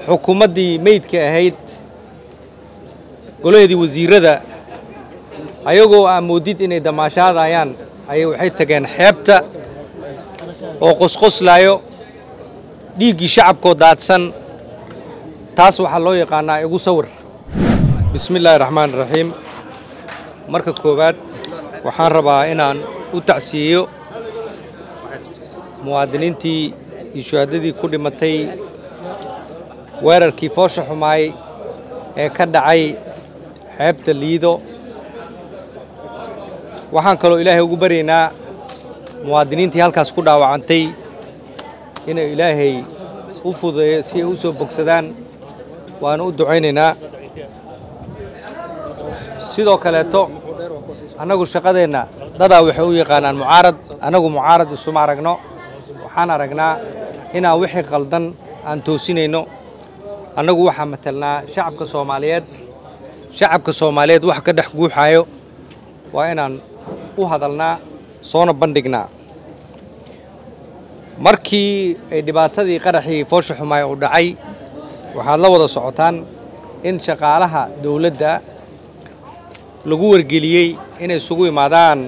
xukuumaddii meydka ahayd golaheedii wasiirada ayagoo aa moodid inay damaashaadayaan ayay waxay tageen xeebta oo qosqoslaayo dhiiggii shacabkoo daadsan taas waxaa loo yaqaanaa igu sawir bismi illaahi raxmaan raxiim marka koowaad waxaan rabaa inaan u tacsiyeeyo muwaadiniintii iyo shuhaadadii ku dhimatay weerarkii foosha xumaay ee ka dhacay xeebta liido waxaan kaloo ilaahay ugu baryaynaa muwaadiniintii halkaas ku dhaawacantay inuu ilaahay u fudeeyo si ay u soo bogsadaan waanu u ducaynaynaa sidoo kaleeto annagu shaqadeenna dadaa waxay u yaqaanaan mucaarad annagu mucaarad isuma aragno waxaan aragnaa inaan wixii qaldan aan toosinayno annagu waxaa matelnaa shacabka soomaaliyeed shacabka soomaaliyeed wax ka dhex guuxaayo waa inaan u hadalnaa soona bandhignaa markii ay dhibaatadii qaraxii foosha xumaay uu dhacay waxaad la wada socotaan in shaqaalaha dowladda lagu wargeliyey inay isugu imaadaan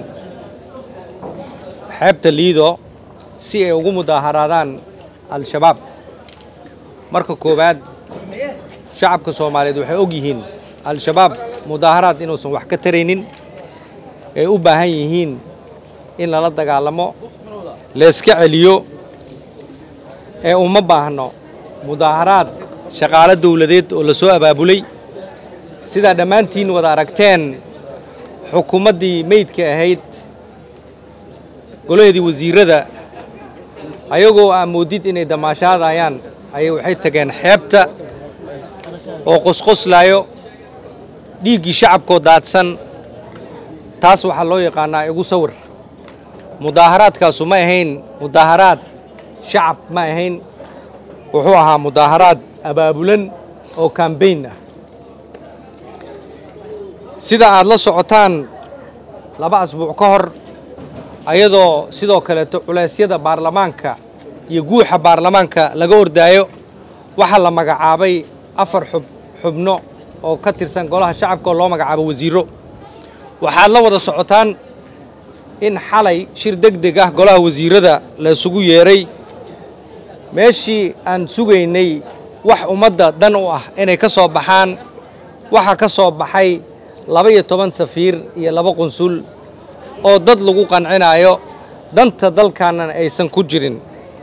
xeebta liido si ay ugu mudaaharaadaan al-shabaab marka koowaad shacabka soomaaliyeed waxay og yihiin al-shabaab mudaaharaad inuusan wax ka taraynin ay u baahan yihiin in lala dagaalamo layska celiyo ee uma baahno mudaaharaad shaqaalo dowladeed oo la soo abaabulay sidaa dhammaantiin wada aragteen xukuumaddii meydka ahayd golaheedii wasiirada ayagoo aa moodid inay damaashaadayaan ayay waxay tageen xeebta oo qosqoslaayo dhiiggii shacabkoo daadsan taas waxaa loo yaqaanaa igu sawir mudaaharaadkaasu ma ahayn mudaaharaad shacab ma ahayn wuxuu ahaa mudaaharaad abaabulan oo kambayn ah sida aad la socotaan laba asbuuc ka hor ayadoo sidoo kaleeto culeysyada baarlamaanka iyo guuxa baarlamaanka laga ordaayo waxaa la magacaabay afar xub xubno oo ka tirsan golaha shacabka oo loo magacaabo wasiiro waxaad la wada socotaan in xalay shir deg deg ah golaha wasiirada la isugu yeeray meeshii aan sugaynay wax ummadda dan u ah inay ka soo baxaan waxaa ka soo baxay laba iyo toban safiir iyo laba qunsul oo dad lagu qancinayo danta dalkaanna aysan ku jirin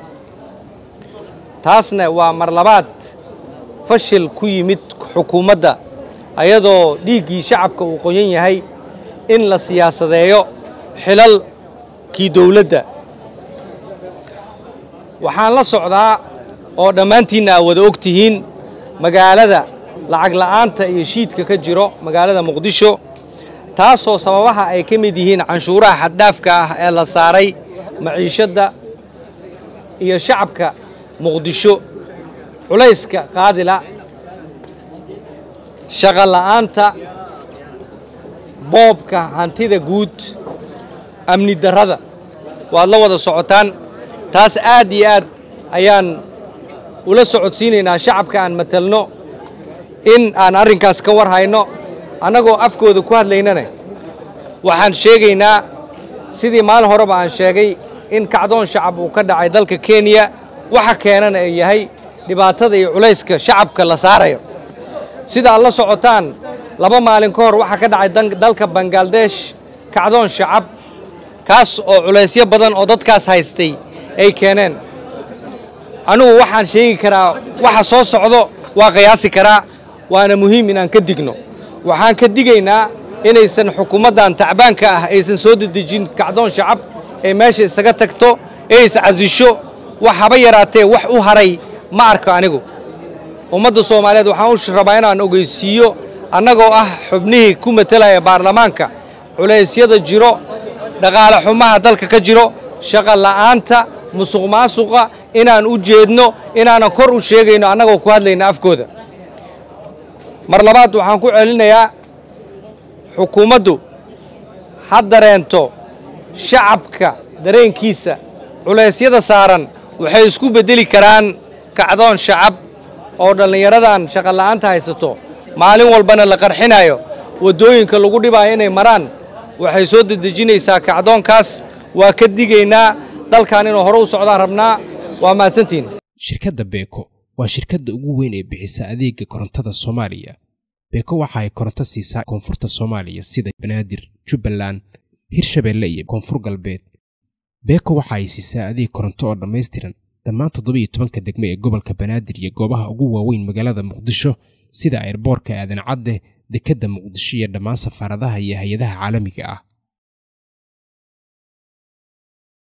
taasna waa mar labaad fashil ku yimid xukuumadda ayadoo dhiiggii shacabka uu qoyan yahay in la siyaasadeeyo xilalkii dowladda waxaan la socdaa oo dhammaantiinna aa wada og tihiin magaalada lacag la'aanta iyo shiidka ka jiro magaalada muqdisho taasoo sababaha ay ka mid yihiin canshuuraha xaddhaafka ah ee la saaray maciishadda iyo shacabka muqdisho culayska qaadila shaqo la'aanta boobka hantida guud amni darrada waad la wada socotaan taas aad iyo aad ayaan ula socodsiinaynaa shacabka aan matelno in aan arrinkaas ka war hayno annagoo afkooda ku hadlaynana waxaan sheegaynaa sidii maalin horeba aan sheegay in kacdoon shacab uu ka dhacay dalka kenya waxa keenana ay yahay dhibaatada iyo culayska shacabka la saarayo sida aad la socotaan laba maalin ka hor waxaa ka dhacay dalka bangaladesh kacdoon shacab kaas oo culaysyo badan oo dadkaas haystay ay keeneen anugu waxaan sheegi karaa waxa soo socdo waa qiyaasi karaa waana muhiim inaan ka digno waxaan ka digaynaa inaysan xukuumaddan tacbaanka ah aysan soo dedejin kacdoon shacab ee meesha isaga tagto ee iscasisho wax haba yaraatee wax u haray ma arko anigu ummadda soomaaliyeed waxaan u rabaa inaan ogeysiiyo annagoo ah xubnihii ku matelaya baarlamaanka culeysyada jiro dhaqaale xumaha dalka ka jiro shaqo la'aanta musuq maasuqa inaan u jeedno inaanan kor u sheegayno annagoo ku hadlayna afkooda mar labaad waxaan ku celinayaa xukuumaddu ha dareento shacabka dareenkiisa culeysyada saaran waxay isku beddeli karaan kacdoon shacab oo dhallinyaradan shaqa la'aanta haysato maalin walbana la qarxinayo waddooyinka lagu dhibaayo inay maraan waxay soo dedejinaysaa kacdoonkaas waa ka digaynaa dalkan inuu hore u socdaan rabnaa waa mahadsantihin shirkadda beeko waa shirkadda ugu weyn ee bixisa adeega korontada soomaaliya beeko waxa ay koronto siisaa koonfurta soomaaliya sida banaadir jubbaland hirshabeelle iyo koonfur galbeed beeko waxa ay siisaa adeeg koronto oo dhammaystiran dhammaan toddoba iyo tobanka degme ee gobolka banaadir iyo goobaha ugu waaweyn magaalada muqdisho sida airboorka aadan cadde dekedda muqdisho iyo dhammaan safaaradaha iyo hay-adaha caalamiga ah